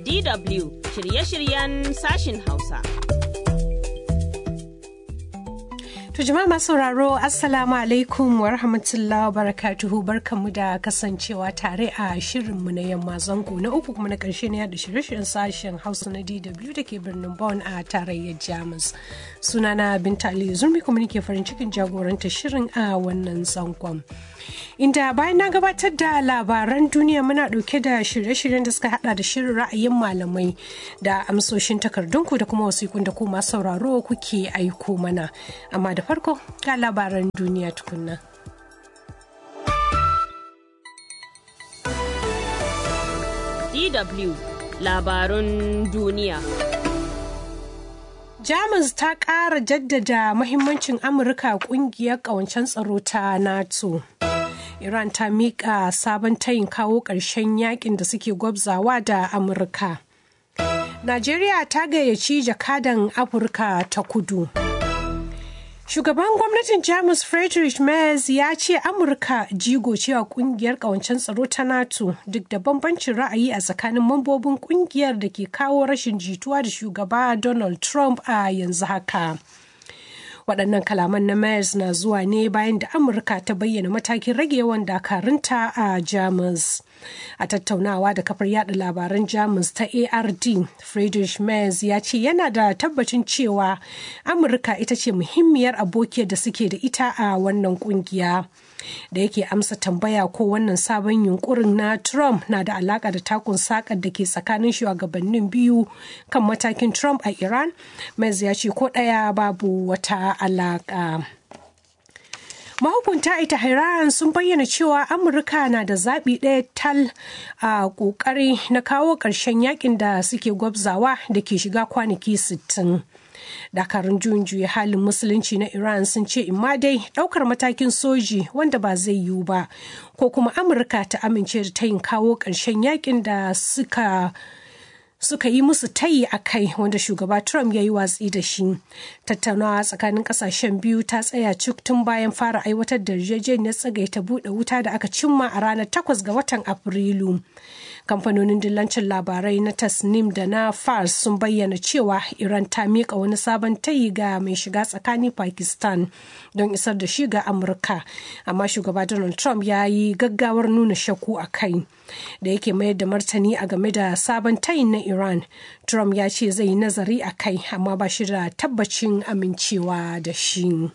DW shirye-shiryen sashin Hausa. To jama'a masu sauraro Assalamu alaikum wa rahmatullahi wa barakatuhu barkanmu da kasancewa tare a shirinmu na yamma zango na uku kuma na karshe na yada shirye-shiryen sashen Hausa na DW da ke birnin Bonn a tarayyar Jamus. Sunana Binta Aliyu Zurmi kuma nake farin cikin jagoranta shirin a wannan zangon. Inda bayan na gabatar da labaran duniya muna dauke da shirye-shiryen da suka hada da shirin ra'ayin malamai da amsoshin takardunku da kuma wasikun da kuma sauraro kuke aiko mana. Amma da farko ga labaran duniya tukunna. DW labarun duniya. Jamus ta ƙara jaddada mahimmancin Amurka ƙungiyar ƙawancen tsaro ta NATO. Iran ta miƙa sabon tayin kawo ƙarshen yakin da suke gwabzawa da Amurka. Najeriya ta gayyaci jakadan Afirka ta kudu. Shugaban gwamnatin Jamus Friedrich Merz ya ce Amurka jigo cewa kungiyar kawancen tsaro ta NATO duk da bambancin ra'ayi a tsakanin mambobin kungiyar da ke kawo rashin jituwa da shugaba Donald Trump a yanzu haka. waɗannan kalaman na Merz na zuwa ne bayan da Amurka ta bayyana matakin rage yawan dakarunta a Jamus. A tattaunawa da kafar yada labaran Jamus ta ARD, Friedrich Merz ya ce yana da tabbacin cewa Amurka ita ce muhimmiyar abokiyar da suke da ita a wannan kungiya. Da yake amsa tambaya ko wannan sabon yunkurin na Trump na da alaka da takun sakar da ke tsakanin shugabannin biyu kan matakin Trump a Iran, Merz ya ce ko ɗaya babu wata alaka. mahukunta ita Iran sun bayyana cewa amurka na da zaɓi ɗaya tal a ƙoƙari na kawo ƙarshen yakin da suke gwabzawa da ke shiga kwanaki 60 dakarun juyin juya halin musulunci na iran sun ce imma dai ɗaukar matakin soji wanda ba zai yiwu ba ko kuma amurka ta amince da tayin kawo ƙarshen yakin da suka suka yi musu tayi a kai wanda shugaba Trump ya yi watsi da shi. Tattaunawa tsakanin kasashen biyu ta tsaya cik tun bayan fara aiwatar da yarjejeniyar tsagaita buɗe wuta da aka cimma a ranar 8 ga watan Afrilu. Kamfanonin dillancin labarai na Tasnim da na Fars sun bayyana cewa Iran ta miƙa wani sabon tayi ga mai shiga tsakanin Pakistan don isar da shi ga Amurka. Amma shugaba Donald Trump ya yi gaggawar nuna shakku a kai. Da yake mayar da martani a game da sabon tayin na Iran. Trump ya ce zai yi nazari a kai amma ba shi da tabbacin amincewa da shi.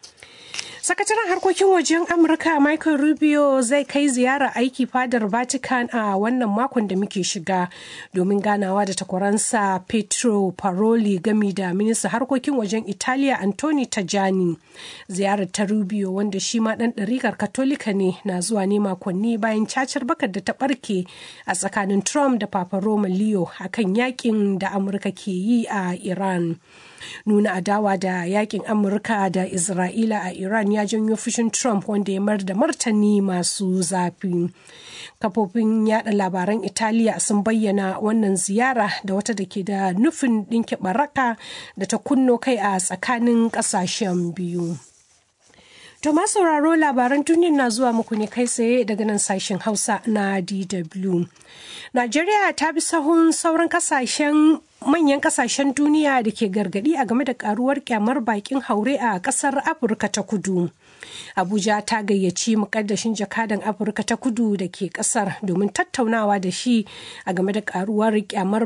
Sakataren harkokin wajen Amurka Michael Rubio zai kai ziyara aiki fadar Vatican a wannan makon da muke shiga domin ganawa da takwaransa Petro Paroli gami da minista harkokin wajen Italiya Anthony Tajani. Ziyarar ta Rubio wanda shi ma ɗan ɗarikar Katolika ne na zuwa ne makonni bayan cacar bakar da ta ɓarke a tsakanin Trump da Papa Roma Leo akan yakin da Amurka ke yi a Iran. nuna adawa da yakin amurka da isra'ila a iran ya janyo fushin trump wanda ya mar da martani masu zafi kafofin yada labaran italiya sun bayyana wannan ziyara da wata da ke da nufin ɗinke baraka da ta kunno kai a tsakanin ƙasashen biyu To ma sauraro labaran duniya na zuwa muku ne kai tsaye daga nan sashen Hausa na DW. Najeriya ta bi sahun sauran kasashen manyan kasashen duniya da ke gargadi a game da karuwar kyamar bakin haure a kasar Afirka ta kudu. Abuja ta gayyaci mukaddashin jakadan Afirka ta kudu da ke kasar domin tattaunawa da shi a game da karuwar kyamar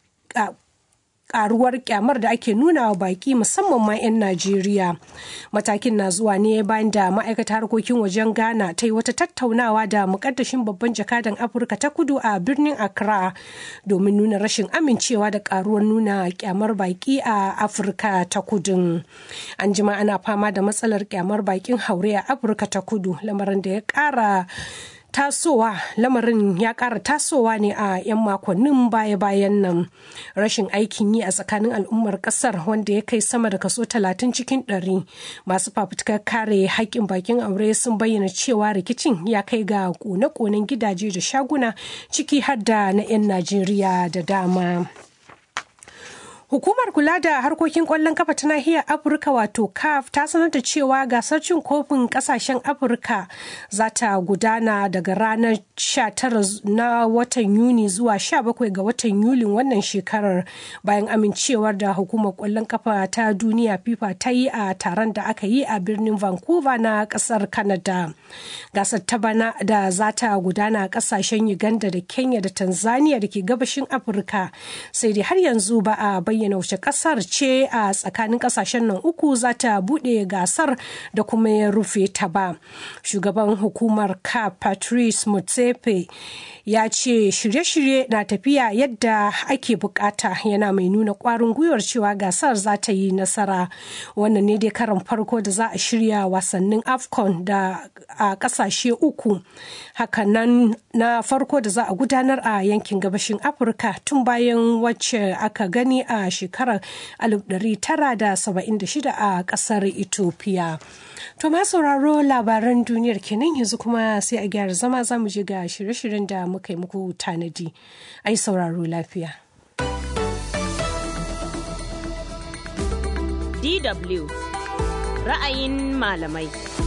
karuwar kyamar da ake nuna wa baki musamman ma 'yan Najeriya. Matakin na zuwa ne bayan da ma'aikatar harkokin wajen Ghana ta yi wata tattaunawa da mukaddashin babban jakadan Afirka ta kudu a birnin Accra domin nuna rashin amincewa da karuwar nuna kyamar baki a Afirka ta kudu. An jima ana fama da matsalar kyamar bakin haure a Afirka ta kudu lamarin da ya kara tasowa lamarin ya ƙara tasowa ne a 'yan makonnin baya-bayan nan rashin aikin yi a tsakanin al'ummar ƙasar wanda ya kai sama da kaso 30 cikin 100 masu fafutukar kare haƙƙin bakin aure sun bayyana cewa rikicin ya kai ga kone-konen gidaje da shaguna ciki har da na 'yan najeriya da dama Hukumar kula da harkokin kwallon kafa ta nahiyar Afirka wato CAF ta sanar da cewa gasar cin kofin kasashen Afirka za ta gudana daga ranar 19 na watan Yuni zuwa 17 ga watan Yulin wannan shekarar bayan amincewar da hukumar kwallon kafa ta duniya FIFA ta yi a taron da aka yi a birnin Vancouver na kasar Canada. Gasar ta bana da za ta gudana a kasashen Uganda da Kenya da Tanzania da ke gabashin Afirka sai dai har yanzu ba a bayyana wace kasar ce a tsakanin kasashen nan uku za ta bude gasar da kuma ya rufe ta ba shugaban hukumar ka patrice mutsepe ya ce shirye-shirye na tafiya yadda ake bukata yana mai nuna kwarin gwiwar cewa gasar za ta yi nasara wannan ne dai karan farko da za a shirya wasannin afcon da a kasashe uku hakanan na farko da za a gudanar a yankin gabashin afirka tun bayan wacce aka gani a shekarar 1976 a kasar ethiopia to ma sauraro labaran duniyar kenan yanzu kuma sai a gyara zama za mu je ga shirye-shiryen da muka yi muku tanadi ai sauraro lafiya DW ra'ayin malamai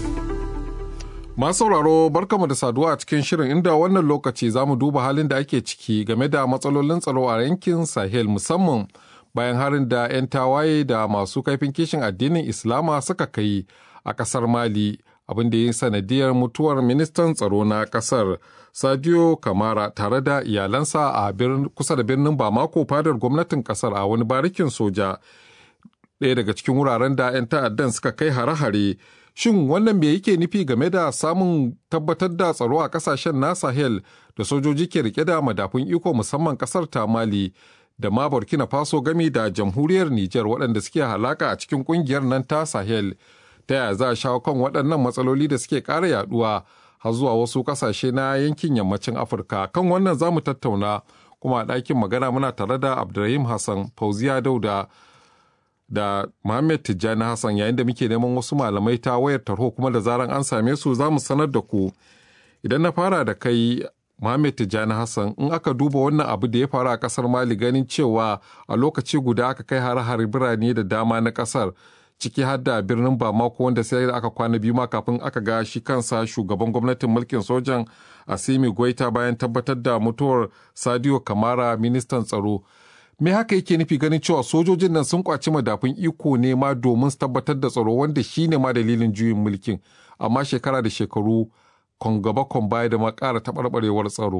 Masu sauraro barkamu da saduwa a cikin shirin inda wannan lokaci za mu duba halin da ake ciki game da matsalolin tsaro a yankin Sahel musamman bayan harin da 'yan tawaye da masu kaifin kishin addinin Islama suka kai a ƙasar Mali abin da ya yi sanadiyar mutuwar ministan tsaro na ƙasar Sadio Kamara tare da iyalansa a kusa da birnin Bamako fadar gwamnatin ƙasar a wani barikin soja ɗaya daga cikin wuraren da 'yan ta'addan suka kai hare-hare Shin wannan me yake nufi game da samun tabbatar da tsaro a kasashen na Sahel da sojoji ke rike da madafun iko musamman kasar ta Mali da ma Burkina Faso gami da jamhuriyar Nijar waɗanda suke halaka a cikin ƙungiyar nan ta Sahel. Ta yaya za a shawo kan waɗannan matsaloli da suke ƙara yaɗuwa har zuwa wasu ƙasashe na yankin yammacin Afirka. Kan wannan za mu tattauna kuma a ɗakin magana muna tare da Abdulrahim Hassan Fauziya Dauda. da Muhammad Tijjani Hassan yayin da muke neman wasu malamai ta wayar tarho kuma da zaran an same su za mu sanar da ku. Idan na fara da kai Muhammad Tijjani Hassan in aka duba wannan abu da ya faru a kasar Mali ganin cewa a lokaci guda aka kai har-har birane da dama na kasar ciki har da birnin Bamako wanda sai da aka kwana biyu ma kafin aka ga shi kansa shugaban gwamnatin mulkin sojan Asimi Goita bayan tabbatar da mutuwar Sadio Kamara ministan tsaro. me haka yake nufi ganin cewa sojojin nan sun kwaci madafun iko ne ma domin su tabbatar da tsaro wanda shi ne ma dalilin juyin mulkin amma shekara da shekaru kon gaba kon baya da ma ƙara taɓarɓarewar tsaro.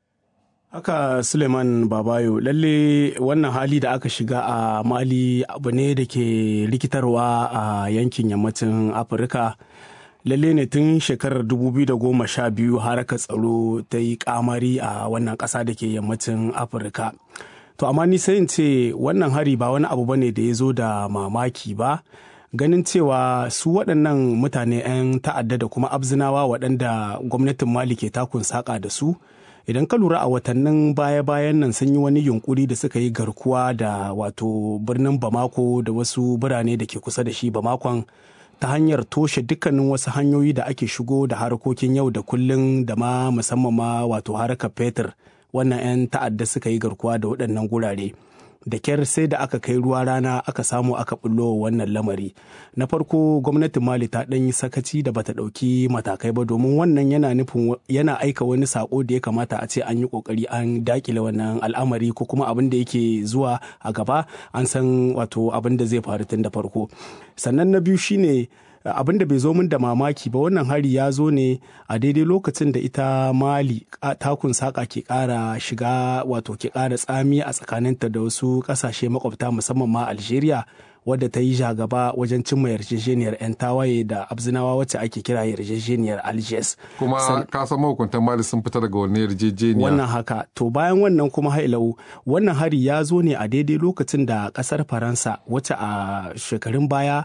Haka Suleiman Babayo lalle wannan hali da aka shiga a Mali abu ne da ke rikitarwa a yankin yammacin Afirka. lalle ne tun shekarar 2012 haraka tsaro ta yi kamari a wannan ƙasa da ke yammacin Afirka. To amma ni sai in ce wannan hari ba wani abu bane da ya zo da mamaki ba. Ganin cewa su waɗannan mutane 'yan ta'adda da kuma abzinawa waɗanda gwamnatin Mali ke takun saƙa da su. Idan ka lura a watannin baya-bayan nan sun yi wani yunkuri da suka yi garkuwa da wato birnin Bamako da wasu birane da ke kusa da shi Bamakon ta hanyar toshe dukkanin wasu hanyoyi da ake shigo da harkokin yau da kullun da ma musamman ma wato harkar fetur. wannan 'yan ta'adda suka yi garkuwa da waɗannan gurare da kyar sai da aka kai ruwa rana aka samu aka bullo wannan lamari na farko gwamnatin mali ta ɗan yi sakaci da bata ɗauki matakai ba domin wannan yana nufin yana aika wani sako da ya kamata a ce an yi ƙoƙari an dakile wannan al'amari ko kuma abin da yake zuwa a gaba an san wato abin da zai faru tun da farko sannan na biyu shine abin da bai zo min da mamaki ba wannan hari ya zo ne a daidai lokacin da ita mali takun saka ke kara shiga wato ke kara tsami a tsakaninta da wasu kasashe makwabta musamman ma algeria wadda ta yi jagaba wajen cimma yarjejeniyar 'yan tawaye da abzinawa wacce ake kira yarjejeniyar algiers kuma ka san mahukuntan mali sun fita daga wani yarjejeniya wannan haka to bayan wannan kuma hailau wannan hari ya zo ne a daidai lokacin da kasar faransa wacce a shekarun baya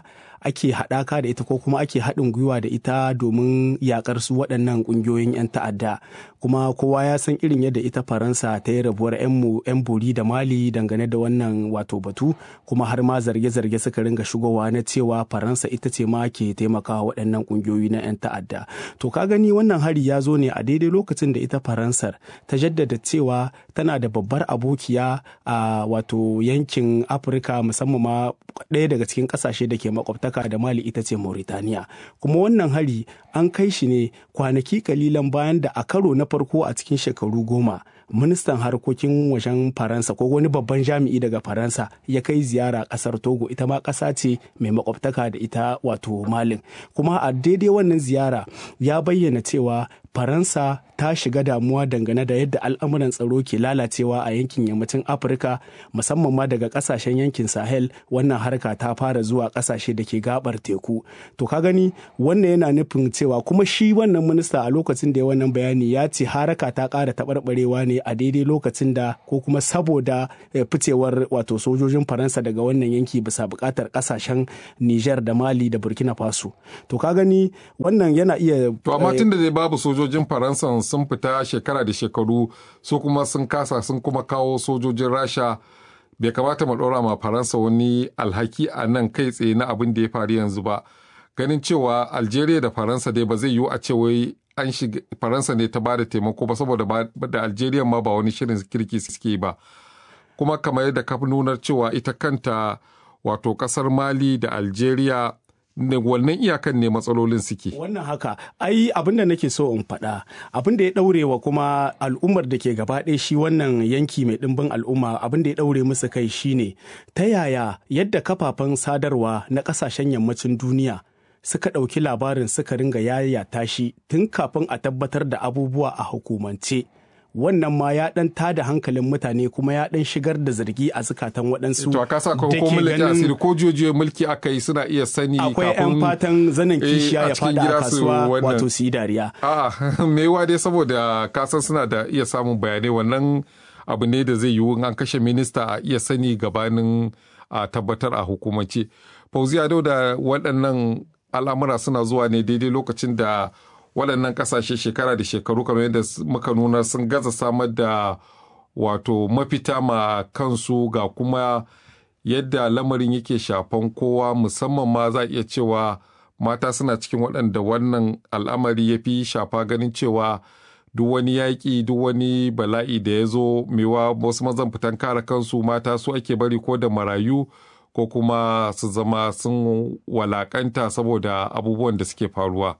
ake haɗaka da ita ko kuma ake haɗin gwiwa da ita domin yakar su waɗannan ƙungiyoyin 'yan ta'adda kuma kowa ya san irin yadda ita faransa ta yi rabuwar 'yan bori da mali dangane da wannan wato batu kuma har ma zarge-zarge suka ringa shigowa na cewa faransa ita ce ma ke taimakawa waɗannan ƙungiyoyi na 'yan ta'adda to ka gani wannan hari ya zo ne a daidai lokacin da ita faransar ta jaddada cewa tana da babbar abokiya a wato yankin afirka musamman ma ɗaya daga cikin ƙasashe da ke makwabtaka da mali ita ce mauritaniya kuma wannan hari an kai shi ne kwanaki kalilan bayan da a karo na farko a cikin shekaru goma ministan harkokin wajen faransa ko wani babban jami'i daga faransa ya kai ziyara kasar togo ita ma ƙasa ce mai makwabtaka da ita wato malin kuma a daidai wannan ziyara ya bayyana cewa faransa ta shiga damuwa dangane da yadda al'amuran tsaro ke lalacewa a yankin yammacin afirka musamman ma daga kasashen yankin sahel wannan harka ta fara zuwa kasashe da ke gabar teku to ka gani wannan yana nufin cewa kuma shi wannan minista a lokacin da ya wannan bayani ya ce haraka ta ƙara taɓarɓarewa ne a daidai lokacin da ko kuma saboda ficewar wato sojojin faransa daga wannan yanki bisa buƙatar kasashen niger da mali da burkina faso to ka gani wannan yana iya to amma tun da dai babu sojojin faransa sun fita shekara da shekaru su kuma sun kasa sun kuma kawo sojojin rasha bai kamata mu ɗora ma faransa wani alhaki a nan kai tsaye na abin da ya faru yanzu ba ganin cewa algeria da faransa dai ba zai yiwu a ce wai an shiga faransa ne ta bada taimako ba saboda da algeria ma ba wani shirin kirki suke ba kuma kamar yadda ka nunar cewa ita kanta wato kasar mali da algeria ne wannan iyakan ne matsalolin suke. Wannan haka, ai abin da nake so in faɗa, abin da ya ɗaure wa kuma al'ummar da ke gaba ɗaya shi wannan yanki mai ɗimbin al'umma abin da ya ɗaure musu kai shine ta yaya yadda kafafen sadarwa na ƙasashen yammacin duniya suka ɗauki labarin suka ringa yayata shi tun kafin a tabbatar da abubuwa a hukumance. wannan ma ya dan tada hankalin mutane kuma ya dan shigar da zargi a zukatan waɗansu to ka sa ko mulki asiri ko jojiyo mulki aka yi suna iya sani akwai yan fatan zanen kishiya ya fada a kasuwa wato su yi dariya a'a me dai saboda kasan suna da iya samun bayanai wannan abu ne da zai yiwu an kashe minista a iya sani gabanin a tabbatar a hukumance fauziya da waɗannan al'amura suna zuwa ne daidai lokacin da waɗannan ƙasashe shekara da shekaru kamar yadda muka nuna sun gaza samar da wato mafita ma kansu ga kuma yadda lamarin yake shafan kowa musamman ma za a iya cewa mata suna cikin waɗanda wannan al'amari ya fi shafa ganin cewa duk wani yaƙi duk wani bala'i da ya zo mewa wasu mazan fitan kare kansu mata su ake bari ko da marayu ko kuma su zama sun walakanta saboda abubuwan da suke faruwa.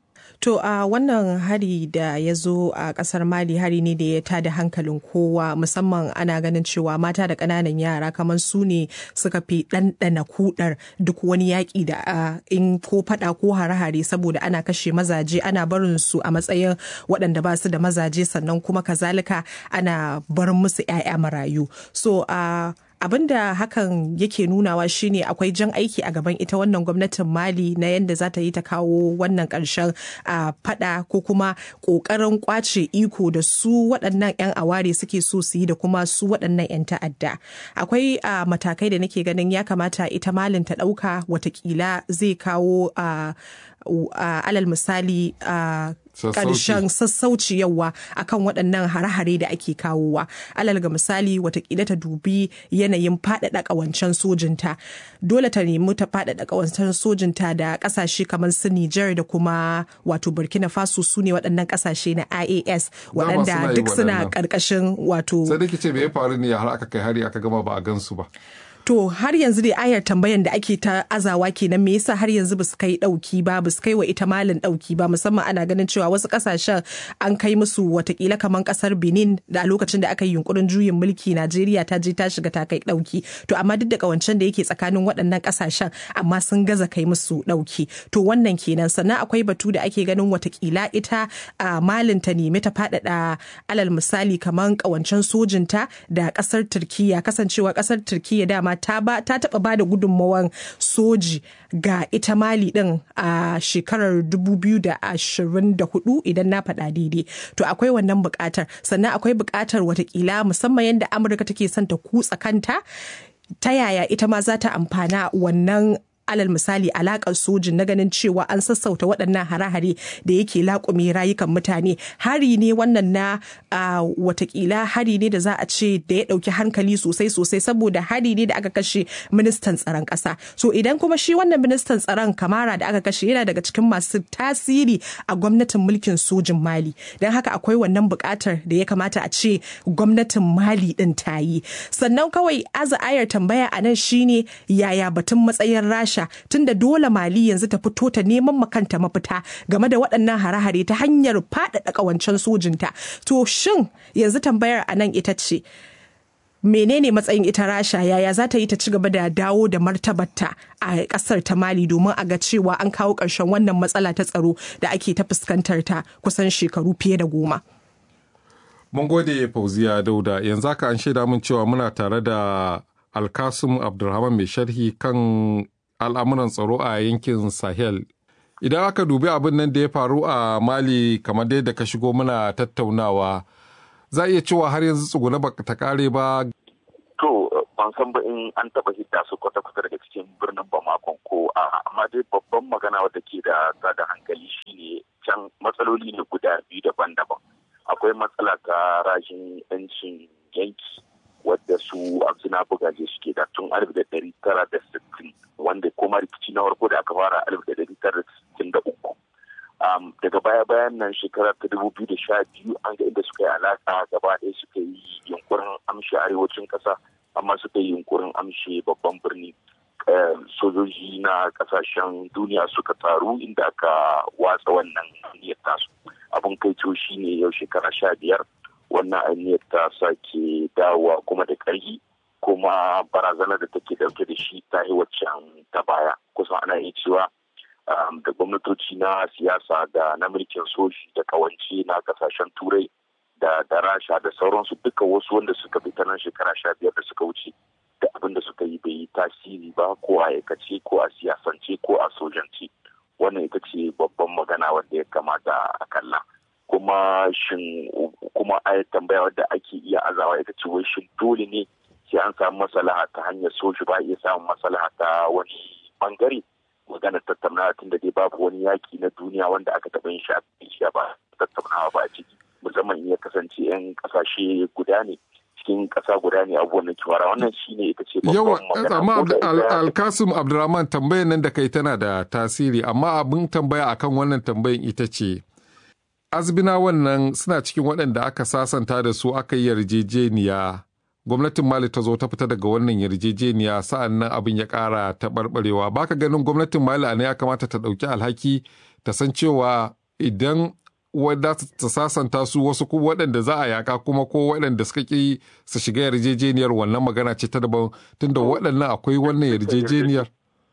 To a uh, wannan hari da ya zo a kasar Mali hari ne da ya tada hankalin kowa musamman ana ganin cewa mata da ƙananan yara kamar su ne suka fi ɗanɗana kudar duk wani yaƙi da uh, in ko faɗa ko hare-hare saboda ana kashe mazaje ana barin su a matsayin waɗanda ba su da mazaje sannan kuma kazalika ana barin musu 'ya'ya marayu. So a uh, abin da hakan yake nunawa shine akwai jan aiki a gaban ita wannan gwamnatin mali na yadda za ta yi ta kawo wannan ƙarshen a fada ko kuma ƙoƙarin kwace iko da su waɗannan 'yan aware suke so su yi da kuma su waɗannan 'yan ta'adda akwai matakai da nake ganin ya kamata ita malin ta ɗauka watakila zai kawo alal misali karshen sassauci yawa akan waɗannan hare-hare da ake kawowa alal ga misali watakila ta dubi yanayin faɗaɗa ƙawancen sojinta dole ta nemi ta faɗaɗa ƙawancen sojinta da ƙasashe kamar su Nijar da kuma wato Burkina Faso su ne waɗannan ƙasashe na IAS waɗanda duk suna ƙarƙashin wato sai da ce me ya faru ne har aka kai hari aka gama ba a gansu ba To har yanzu dai ayar tambayan da ake ta azawa kenan me yasa har yanzu basu kai dauki ba basu kai wa ita malin dauki ba musamman ana ganin cewa wasu kasashen an kai musu watakila kamar kasar Benin da a lokacin da aka yi yunkurin juyin mulki Najeriya ta je ta shiga ta kai dauki to amma duk da kawancen da yake tsakanin waɗannan kasashen amma sun gaza kai musu dauki to wannan kenan sannan akwai batu da ake ganin watakila ita a malin ta nemi ta faɗaɗa alal misali kamar kawancen sojinta da kasar Turkiya kasancewa kasar Turkiya dama ta ba ta taba ba da gudunmawan soji ga ita mali din a shekarar 2024 idan na faɗa daidai to akwai wannan buƙatar sannan akwai buƙatar watakila musamman yadda amurka take son ta kutsa kanta ta yaya ita ma za ta amfana wannan alal misali alakar sojin na ganin cewa an sassauta waɗannan hare-hare da yake laƙume rayukan mutane hari ne wannan na watakila hari ne da za a ce da ya ɗauki hankali sosai sosai saboda hari ne da aka kashe ministan tsaron ƙasa so idan kuma shi wannan ministan tsaron kamara da aka kashe yana daga cikin masu tasiri a gwamnatin mulkin sojin mali don haka akwai wannan buƙatar da ya kamata a ce gwamnatin mali ɗin ta yi sannan kawai aza ayar tambaya a nan shine yaya batun matsayin rasha tunda dole mali yanzu ta fito ta neman makanta mafita game da waɗannan hare-hare ta hanyar faɗaɗa ƙawancen sojinta to shin yanzu tambayar a nan ita ce menene matsayin ita rasha yaya za ta yi ta ci gaba da dawo da martabarta a kasar ta mali domin a ga cewa an kawo ƙarshen wannan matsala ta tsaro da ake ta fuskantar ta kusan shekaru fiye da goma mun gode fauziya dauda yanzu haka an shaida min cewa muna tare da alkasum abdulrahman mai sharhi kan al'amuran tsaro a yankin sahel idan aka dubi abin nan da ya faru a mali kamar dai da ka shigo muna tattaunawa za a iya cewa har yanzu tsuguna ba ta kare ba. To ban san ba in an taba hidda su kwata-kwata daga cikin birnin Bamakon ko a amma dai babban magana wadda ke da da hankali shine can matsaloli ne guda biyu daban-daban. Akwai matsala ta rashin yancin yanki wadda su abzina bugaje suke da tun alif da ɗari tara da sittin wanda kuma rikici na farko da aka fara alif da ɗari tara da sittin da uku. Um, daga baya-bayan nan shekara ta dubu biyu da sha biyu an ga inda suka yi alaka gaba ɗaya suka yi yunkurin amshe arewacin ƙasa amma suka yi yunkurin amshe babban birni sojoji na ƙasashen duniya suka taru inda aka watsa wannan aniyar tasu abin kai shi ne yau shekara sha biyar wannan aniyar ta sake dawowa kuma da ƙarfi kuma barazanar da take dauke da shi ta yi waccan ta baya kusan ana iya cewa Um, da gwamnatoci na siyasa da na mulkin soji da kawance na kasashen turai da da rasha da sauransu duka wasu wanda suka fi nan shekara sha biyar da suka wuce da abin da suka yi bai yi tasiri ba ko a aikace ko a siyasance ko a sojance wannan ita ce babban magana wanda ya kamata a kalla kuma shin kuma a tambaya wadda ake iya azawa ita ce wai shin dole ne sai an samu masalaha ta hanyar soji ba iya samun masalaha ta wani bangare maganar tattaunawa tun da dai babu wani yaki na duniya wanda aka taɓa yin shi ba tattaunawa ba a ciki musamman iya kasance 'yan kasashe guda ne cikin ƙasa guda ne abubuwan da kiwara wannan shi ne ita ce yawa amma alkasim abdulrahman tambayar nan da kai tana da tasiri amma abin tambaya akan wannan tambayin ita ce azbina wannan suna cikin waɗanda aka sasanta da su aka yi yarjejeniya gwamnatin mali ta zo ta fita daga wannan yarjejeniya sa'an nan abin ya ƙara taɓarɓarewa baka ganin gwamnatin mali a ya kamata ta ɗauki alhaki ta san cewa idan wadda ta sasanta su wasu kuma waɗanda za a yaka kuma ko waɗanda suka ƙi su shiga yarjejeniyar wannan magana ce ta daban tunda waɗannan akwai wannan yarjejeniyar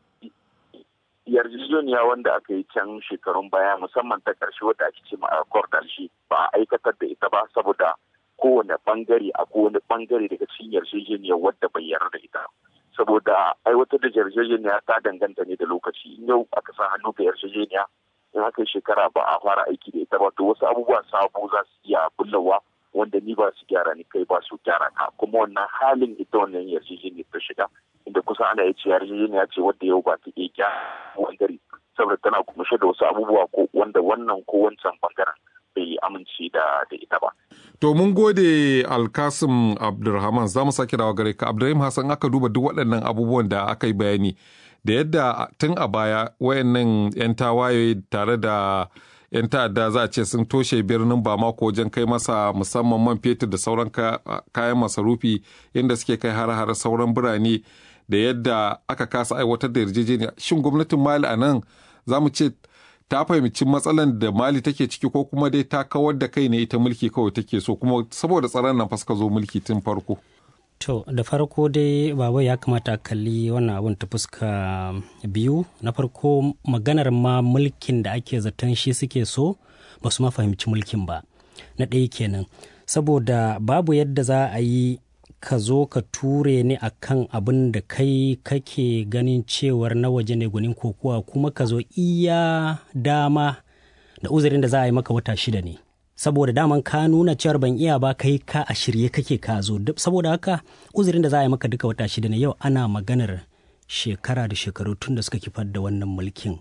yarjejeniya wanda aka yi can shekarun baya musamman ta ƙarshe wadda ake ce ma shi ba a aikatar da ita ba saboda kowane bangare a kowane bangare daga cikin yarjejeniyar wadda bai yarda da ita saboda aiwatar da yarjejeniya ta danganta ne da lokaci in yau aka sa hannu ga yarjejeniya in aka yi shekara ba a fara aiki da ita ba to wasu abubuwa sabo za su iya bullawa wanda ni ba su gyara ni kai ba su gyara ka kuma wannan halin ita wannan yarjejeniyar ta shiga inda kusa ana iya ce yarjejeniya ce wadda yau ba ta iya gyara bangare saboda tana kunshe da wasu abubuwa ko wanda wannan ko wancan bangaren bai amince da ita ba. To mun gode Alkasim Abdulrahman za mu sake dawa gare ka Abdulrahim Hassan aka duba duk waɗannan abubuwan da aka yi bayani da yadda tun a baya wayannan 'yan tawaye tare da 'yan ta'adda za a ce sun toshe birnin Bamako wajen kai masa musamman man fetur da sauran kayan masarufi inda suke kai har-har sauran birane da yadda aka kasa aiwatar da yarjejeniya shin gwamnatin Mali a nan za mu ce ta fahimci matsalan da mali take ciki ko kuma dai ta kawar da kai ne ita mulki kawai take so kuma saboda tsaron nan suka zo mulki tun farko to da farko dai baba ya kamata a kalli wannan abun ta fuska biyu na farko maganar ma mulkin da ake zaton shi suke so ba su ma fahimci mulkin ba na ɗaya kenan saboda babu yadda za a yi ka zo ka ture ni a kan abin da kai kake ganin cewar na waje ne gunin kokowa kuma ka zo iya dama da uzurin da za a yi maka wata shida ne saboda daman ka nuna cewar ban iya ba kai ka a shirye kake ka zo saboda haka uzurin da za a yi maka duka wata shida ne yau ana maganar shekara da shekaru tun da suka kifar da wannan mulkin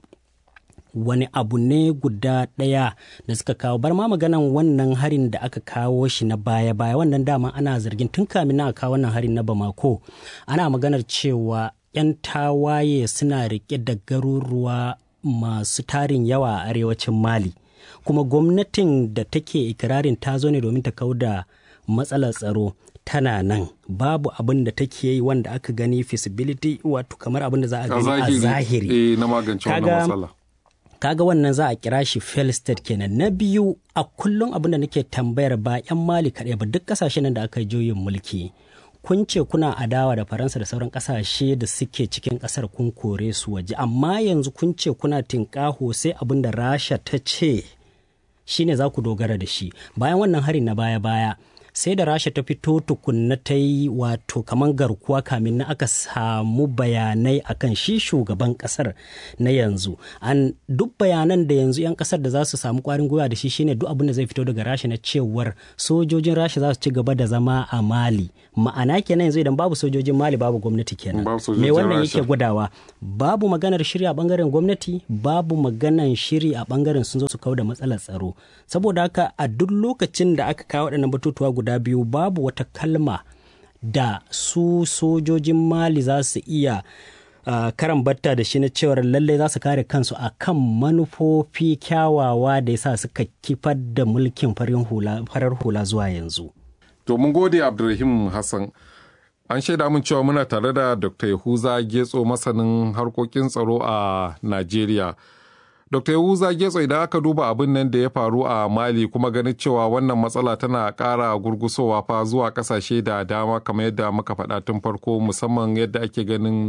wani abu ne guda ɗaya da suka kawo bar ma maganan wannan harin da aka kawo shi na baya-baya wannan dama ana zargin tun kamin na kawo wannan harin na bamako ana maganar cewa 'yan tawaye suna rike da garuruwa masu tarin yawa a arewacin mali kuma gwamnatin da take ikirarin ta zo ne domin ta kau da matsalar tsaro tana nan babu abin da take yi wanda aka gani feasibility wato kamar abin da za a gani a zahiri na magance wannan matsala kaga wannan za a kira shi fail state kenan na biyu a kullum abin da nake tambayar ba 'yan mali kaɗai ba duk ƙasashen da aka yi juyin mulki kun ce kuna adawa da faransa da sauran ƙasashe da suke cikin ƙasar kun kore su waje amma yanzu kun ce kuna tinƙaho sai abin da rasha ta ce shine za ku dogara da shi bayan wannan hari na baya-baya sai da rasha ta fito tukunna ta yi wato kamar garkuwa kamin na aka samu bayanai akan shi shugaban kasar na yanzu an duk bayanan da yanzu 'yan kasar da za su samu kwarin gwiwa da shi shine duk abin da zai fito daga rasha na cewar sojojin rasha za su ci gaba da zama a mali ma'ana kenan yanzu idan babu sojojin mali babu gwamnati kenan me wannan yake gudawa babu maganar shiri a bangaren gwamnati babu maganar shiri a bangaren sun zo su kawo da matsalar tsaro saboda haka a duk lokacin da aka kawo waɗannan batutuwa guda biyu babu wata kalma da su sojojin mali za su iya uh, karan batta da shi na cewar lallai za su kare kansu a kan manufofi kyawawa da yasa suka kifar da mulkin farar hula zuwa yanzu. To mun gode Abdulrahim Hassan. An shaida mun cewa muna tare da Dr. Yahuza Getso masanin harkokin tsaro a Najeriya. Dr. Yahuza Getso idan aka duba abin nan da ya faru a Mali kuma ganin cewa wannan matsala tana ƙara gurgusowa fa zuwa ƙasashe da dama kamar yadda muka faɗa tun farko musamman yadda ake ganin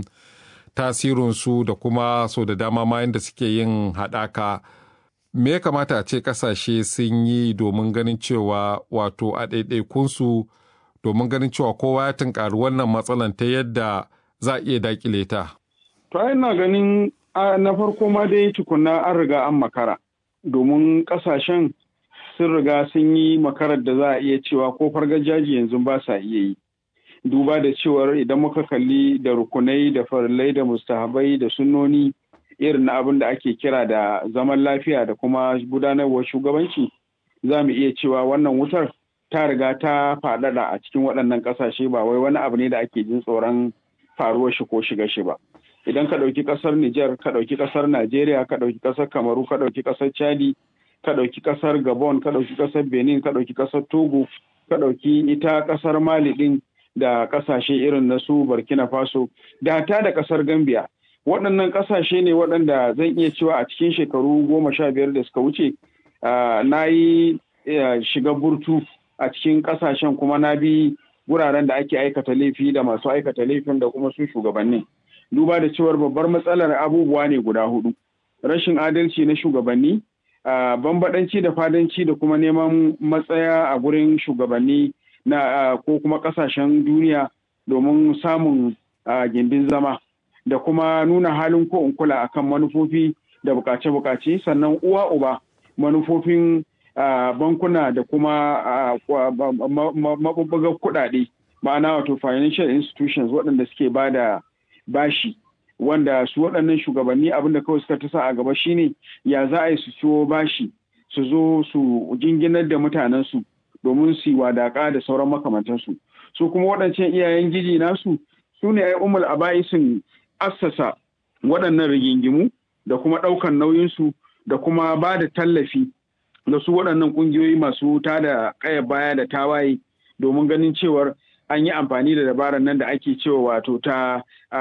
tasirinsu da kuma so da dama ma yadda suke yin haɗaka. Me ya kamata a ce ƙasashe sun yi domin ganin cewa wato a ɗaiɗaikunsu domin ganin cewa kowa ya tunkari wannan matsalan ta yadda za a iya daƙile ta? To ina ganin na farko ma dai tukunna an riga an makara domin kasashen sun riga sun yi makarar da za a iya cewa ko fargajaji yanzu ba sa iya yi duba da cewar idan muka kalli da rukunai da farillai da mustahabai da sunnoni irin na abin da ake kira da zaman lafiya da kuma gudanarwar shugabanci za mu iya cewa wannan wutar ta riga ta faɗaɗa a cikin waɗannan ƙasashe ba wai wani abu ne da ake jin tsoron faruwar shi ko shiga shi ba. idan ka ɗauki ƙasar Nijar, ka ɗauki ƙasar Najeriya, ka ɗauki ƙasar Kamaru, ka ɗauki ƙasar Chadi, ka ɗauki ƙasar Gabon, ka ɗauki ƙasar Benin, ka ɗauki ƙasar Togo, ka ɗauki ita ƙasar Mali ɗin da ƙasashe irin na su Burkina Faso, da ta da ƙasar Gambia. Waɗannan ƙasashe ne waɗanda zan iya cewa a cikin shekaru goma sha biyar da suka wuce na yi shiga burtu a cikin ƙasashen kuma na bi wuraren da ake aikata laifi da masu aikata laifin da kuma su shugabannin. duba da cewar babbar matsalar abubuwa ne guda hudu rashin adalci na shugabanni bambadanci da fadanci da kuma neman matsaya a gurin shugabanni na ko kuma kasashen duniya domin samun gindin zama da kuma nuna halin ko in kula akan manufofi da bukace-bukace sannan uwa uba manufofin bankuna da kuma mabubbugar kuɗaɗe ma'ana wato financial institutions waɗanda suke ba da bashi wanda su waɗannan shugabanni abinda kawai suka tasa a gaba shine ya za a yi su ciwo bashi su zo su jinginar da mutanensu domin su yi wadaƙa da sauran makamantansu su kuma waɗancan iyayen giji nasu su ne ai umul aba'isin assasa waɗannan rigingimu da kuma ɗaukan nauyinsu da kuma ba da tallafi da su waɗannan ƙungiyoyi masu tada ƙaya baya da tawaye domin ganin cewar an yi amfani da dabarar nan da ake cewa wato ta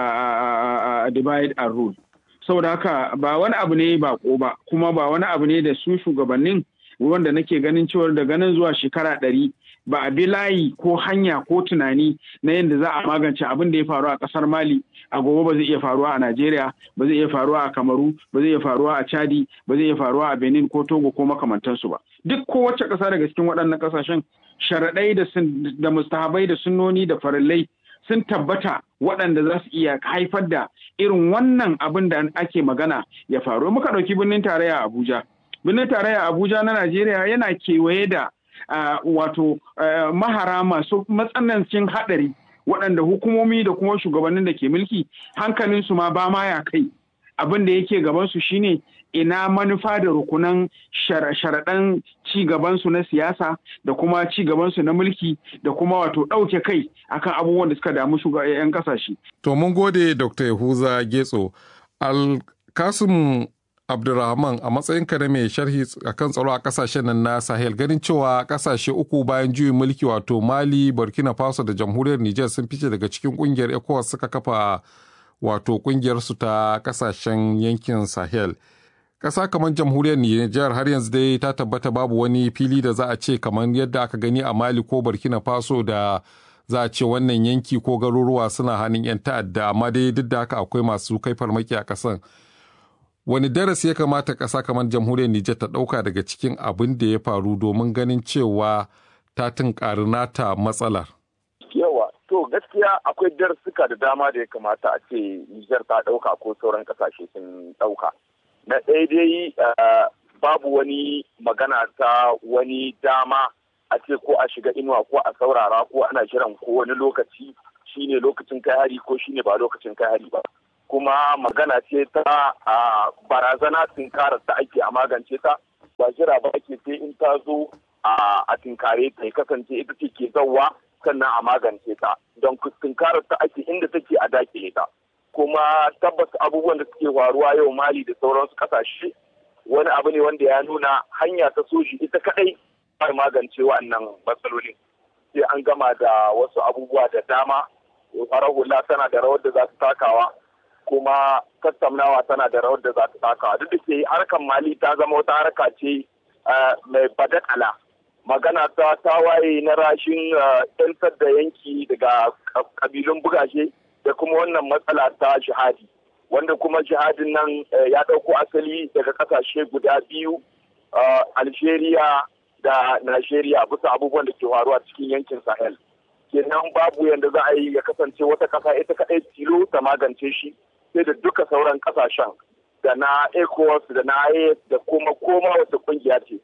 divide and rule saboda haka ba wani abu ne ba ba kuma ba wani abu ne da su shugabannin wanda nake ganin cewar daga nan zuwa shekara ɗari ba a bi layi ko hanya ko tunani na yadda za a magance abin da ya faru a ƙasar mali a gobe ba zai iya faruwa a najeriya ba zai iya faruwa a kamaru ba zai iya faruwa a chadi ba zai iya faruwa a benin ko togo ko makamantansu ba duk kowace ƙasa daga cikin waɗannan ƙasashen sharaɗai da mustahabai da sunnoni da farillai sun tabbata waɗanda za su iya haifar da irin wannan abin da ake magana ya faru muka ɗauki birnin tarayya abuja birnin tarayya abuja na najeriya yana kewaye da wato mahara masu matsanancin haɗari waɗanda hukumomi da kuma shugabannin da ke mulki hankalinsu ma ba ma ya kai abin da yake gabansu shine ina manufa da rukunan sharaɗan ci gabansu na siyasa da kuma ci gabansu na mulki da kuma wato ɗauke kai akan abubuwan da suka damu shugaban ƙasashe. To mun gode Dr. Yahuza Getso. Alkasim Abdulrahman a matsayin ka na mai sharhi akan tsaro a kasashen nan na Sahel ganin cewa kasashe uku bayan juyin mulki wato Mali, Burkina Faso da Jamhuriyar Nijar sun fice daga cikin kungiyar ECOWAS suka kafa wato kungiyar su ta kasashen yankin Sahel. Ƙasa kamar jamhuriyar Nijar har yanzu dai ta tabbata babu wani fili da za a ce kamar yadda aka gani a Mali ko Burkina Faso da za a ce wannan yanki ko garuruwa suna hannun 'yan ta'adda amma dai duk da haka akwai masu kai farmaki a ƙasan. Wani darasi ya kamata ƙasa kamar jamhuriyar Nijar ta ɗauka daga cikin abin da ya faru domin ganin cewa ta tunƙari nata matsalar? Yawa, to gaskiya akwai darasuka da dama da ya kamata a ce Nijar ta ɗauka ko sauran ƙasashe sun ɗauka. na ɗaya dai babu wani magana ta wani dama a ce ko a shiga inuwa ko a saurara ko ana jiran ko wani lokaci shine lokacin kai hari ko shine ba lokacin kai hari ba kuma magana ce ta barazana tinkarar ta ake a magance ta ba jira ba ake sai in ta zo a tinkare ta kasance ita ce ke zauwa sannan a magance ta don tinkarar ta ake inda take a dakile ta kuma tabbas abubuwan da suke faruwa yau mali da sauransu kasashe wani abu ne wanda ya nuna hanya ta soji ita kadai ba magance wannan matsalolin sai an gama da wasu abubuwa da dama farar hula tana da rawar da za ta takawa kuma tattaunawa tana da rawar da za ta takawa duk da ke harkar mali ta zama wata harka ce mai badakala magana ta tawaye na rashin 'yantar da yanki daga kabilun bugashe da kuma wannan matsala ta jihadi wanda kuma jihadin nan ya ɗauko asali daga ƙasashe guda biyu algeria da nigeria bisa abubuwan da ke faruwa cikin yankin sahel kenan babu yadda za a yi ya kasance wata ƙasa ita kaɗai tilo ta magance shi sai da duka sauran ƙasashen da na ecowas da na is da kuma koma wata ƙungiya ce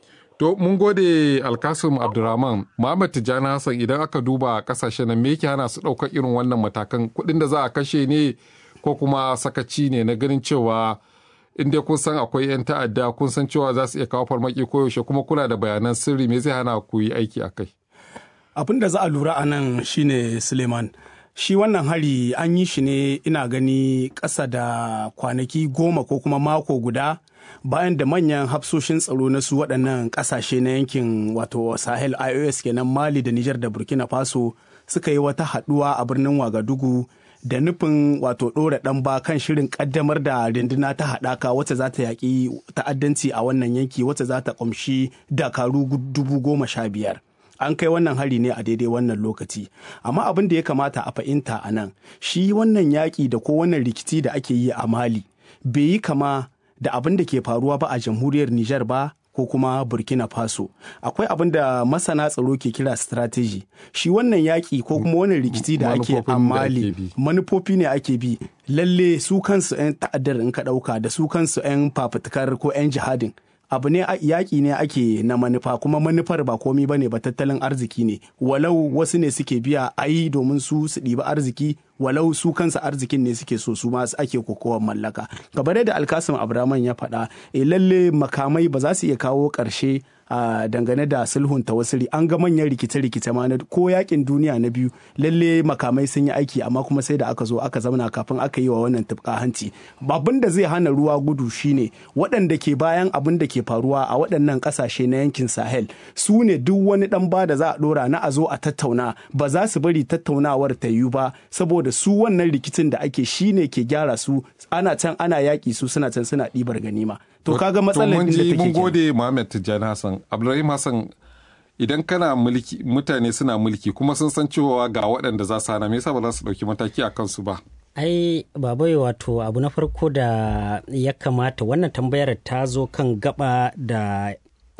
To mun gode Alkasim Abdurrahman, Muhammad Tijjani Hassan idan aka duba kasashen nan me yake hana su ɗaukar irin wannan matakan kuɗin da za a kashe ne ko kuma sakaci ne na ganin cewa in dai kun san akwai 'yan ta'adda kun san cewa za su iya kawo farmaki koyaushe kuma kuna da bayanan sirri me zai hana ku yi aiki a kai. Abin da za a lura a nan shine Suleiman. Shi wannan hari an yi shi ne ina gani ƙasa da kwanaki goma ko kuma mako guda bayan da manyan hafsoshin tsaro na su waɗannan ƙasashe na yankin wato sahel ios kenan mali da nijar da burkina faso suka yi wata haɗuwa a birnin wagadugu da nufin wato ɗora ɗan ba kan shirin ƙaddamar da runduna ta haɗaka wacce za ta yaƙi ta'addanci a wannan yanki wacce za ta ƙumshi dakaru dubu goma sha biyar an kai wannan hari ne a daidai wannan lokaci amma abin da ya kamata a fahimta a nan shi wannan yaƙi da ko wannan rikici da ake yi a mali bai yi kama da abin da ke faruwa ba a jamhuriyar Nijar ba ko kuma Burkina Faso. Akwai abin da masana tsaro ke kira strategy. Shi wannan yaƙi ko kuma wannan rikici da ake a Mali manufofi ne ake bi. Lalle su kansu 'yan ta'addar in ka ɗauka da su kansu 'yan fafutukar ko 'yan jihadin. abu ne yaƙi ne ake na manufa kuma manufar ba komi ba ne ba tattalin arziki ne walau wasu ne suke biya a yi domin su su ɗiba arziki walau su kansa arzikin ne suke so su masu ake kokowar mallaka kamar yadda alkasim abraman ya faɗa e lalle makamai ba za su iya kawo ƙarshe a dangane da sulhun tawassuli an ga manyan rikice-rikice ma na ko yakin duniya na biyu lalle makamai sun yi aiki amma kuma sai da aka zo aka zauna kafin aka yi wa wannan tufka hanci abin da zai hana ruwa gudu shine waɗanda ke bayan abin da ke faruwa a waɗannan ƙasashe na yankin sahel su ne duk wani ɗan ba da za a ɗora na a zo a tattauna ba za su bari tattaunawar ta yiwu ba saboda su wannan rikicin da ake shine ke gyara su ana can ana yaƙi su suna can suna ɗibar ganima to kaga matsalar da take mun gode Muhammad Tijjani Hassan Abdulrahim Hassan idan kana mulki mutane suna mulki kuma sun san cewa ga waɗanda za su hana me yasa ba za su ɗauki mataki a kansu ba ai babai wato abu na farko da ya kamata wannan tambayar ta zo kan gaba da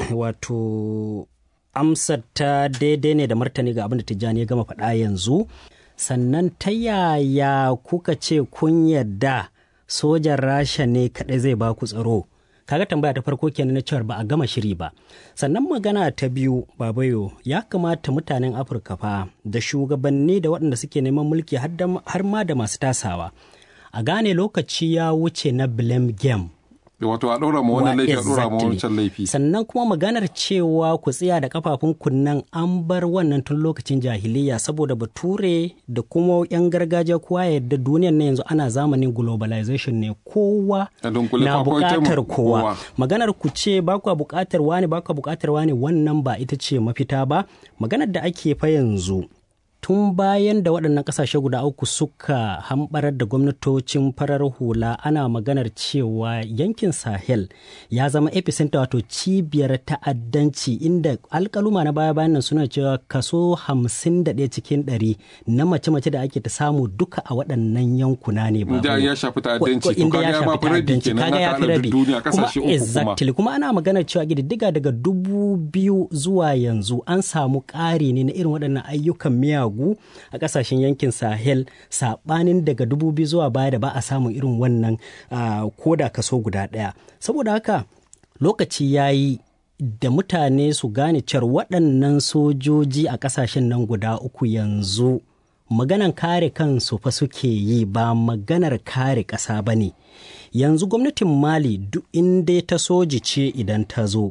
wato amsar ta daidai ne da martani ga abin da tijjani ya gama faɗa yanzu sannan ta yaya kuka ce kun yadda sojan rasha ne kaɗai zai ba ku tsaro kaga tambaya ta farko kenan na cewar ba a gama shiri ba sannan magana ta biyu babayo ya kamata mutanen afirka fa da shugabanni da waɗanda suke neman mulki har ma da masu tasawa a gane lokaci ya wuce na blame game wato a ɗora ma wannan laifi a ɗora ma wancan laifi sannan kuma maganar cewa ku tsaya da kafafun kunnan an bar wannan tun lokacin jahiliya saboda bature da kuma yan gargajiya kowa yadda duniyar na yanzu ana zamanin globalization ne kowa na buƙatar kowa maganar ku ce ba ku buƙatar wani ba ku buƙatar wani wannan ba ita ce mafita ba maganar da ake fa yanzu tun bayan da waɗannan ƙasashe guda uku suka hambarar da gwamnatocin farar hula ana maganar cewa yankin sahel ya zama epicenter wato cibiyar ta'addanci inda alkaluma na baya bayan nan suna cewa kaso 51 cikin 100 na mace-mace da ake ta samu duka a waɗannan yankuna ne ba inda ya shafi ta'addanci to kaga ya ma rabi kenan na ta'addanci duniya kasashe uku kuma exactly kuma ana maganar cewa gididdiga daga dubu biyu zuwa yanzu an samu ƙari ne na irin waɗannan ayyukan miyagu ragu a kasashen yankin sahel sabanin daga dubu biyu zuwa baya da ba a samun irin wannan koda kaso guda ɗaya saboda haka lokaci ya yi da mutane su gane cewar waɗannan sojoji a ƙasashen nan guda uku yanzu maganan kare kansu fa suke yi ba maganar kare ƙasa ba ne yanzu gwamnatin mali duk inda ta soji ce idan ta zo